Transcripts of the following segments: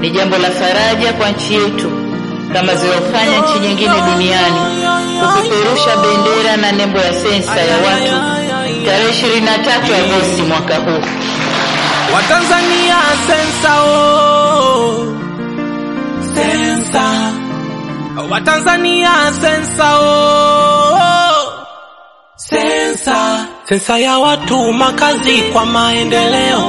Ni jambo la faraja kwa nchi yetu kama zilizofanya nchi nyingine duniani kupeperusha bendera na nembo ya sensa ya watu tarehe 23 Agosti mwaka huu. Watanzania sensa oh. Sensa Watanzania sensa oh. Sensa sensa ya watu makazi kwa maendeleo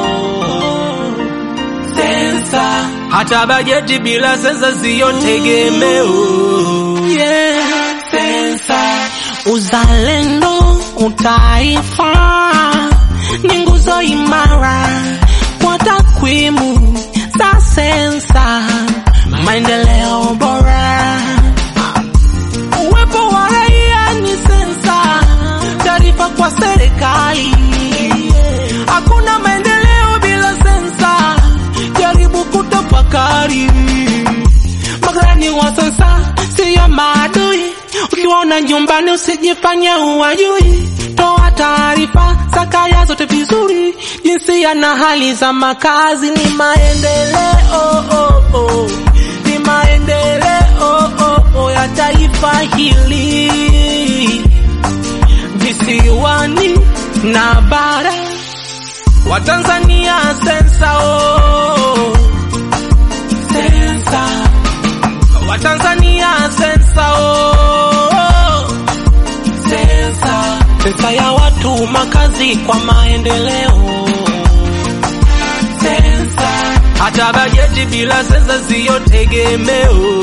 sensa hata bajeti bila sensa siyo tegemeo yeah. sensa Uzalendo, utaifa ni nguzo imara kwa takwimu za sensa, maendeleo bora. Uwepo wa raia ni sensa, taarifa kwa serikali. Hakuna maendeleo bila sensa, jaribu kutafakari. Makarani wa sensa siyo maadui, ukiwaona nyumbani usijifanye uwajui. Toa taarifa za kaya zote vizuri, jinsia na hali za makazi ni maendeleo oh, oh. ni maendeleo oh, oh, ya taifa hili visiwani na bara. Watanzania sensa oh. sensa Watanzania sensa oh. sensa Sensa ya watu makazi kwa maendeleo. sensa hata bajeti bila sensa siyo tegemeo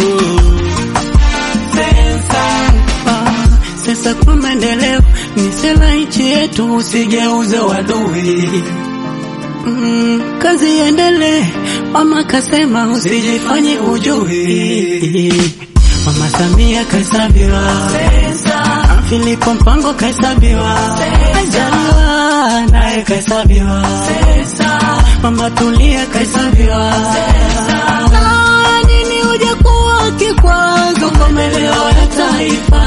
sensa Sasa kwa maendeleo ni sera nchi yetu, usigeuze wadui. Mm, kazi iendelee, mama kasema usijifanye ujui. Mama Samia kahesabiwa, Filipo Mpango kahesabiwa, Majaliwa naye kahesabiwa, Mama Tulia kahesabiwa. Na nini uje kuwa kikwazo kwa maendeleo ya taifa?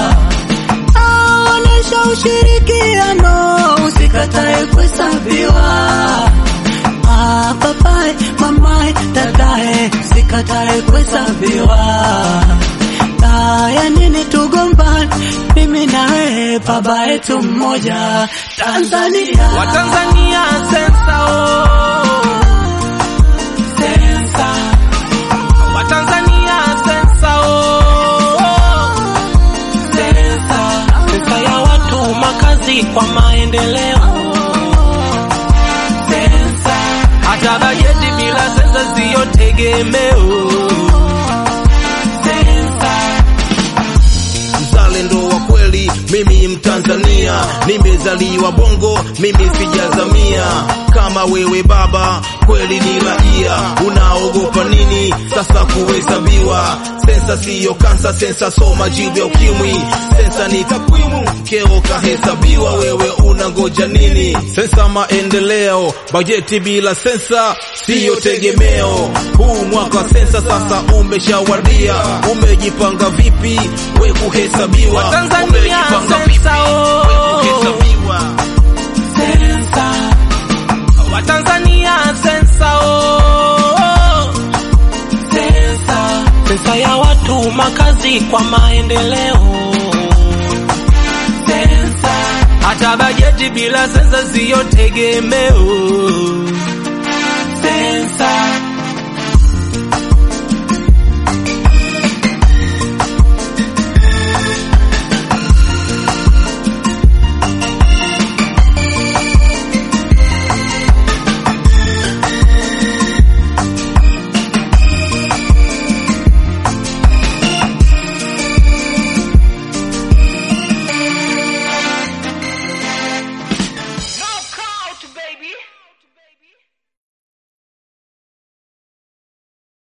Aonesha ushirikiano, usikatae kuhesabiwa. Ah, papai, mamai, dadae, usikatae kuhesabiwa. Haya nini tugombane, mimi na wewe, baba yetu mmoja, Tanzania. Watanzania sensa oh. sensa Watanzania sensa oh. sensa Sensa ya watu makazi kwa maendeleo. sensa hata bajeti bila sensa siyo tegemeo sensa mzalendo wa kweli, mimi Mtanzania, nimezaliwa Bongo, mimi sijazamia kama wewe baba, kweli ni raia, unaogopa nini sasa kuhesabiwa? Sensa siyo kansa, sensa soma jibu ya ukimwi, sensa ni takwimu, keo kahesabiwa, wewe unangoja nini? Sensa maendeleo, bajeti bila sensa siyo tegemeo. Huu mwaka wa sensa sasa umeshawadia, umejipanga vipi we kuhesabiwa? Watanzania Umejipanga vipi sensa, oh. we kuhesabiwa? sensa Watanzania sensa oh. sensa Sensa ya watu makazi kwa maendeleo. sensa hata bajeti bila sensa siyo tegemeo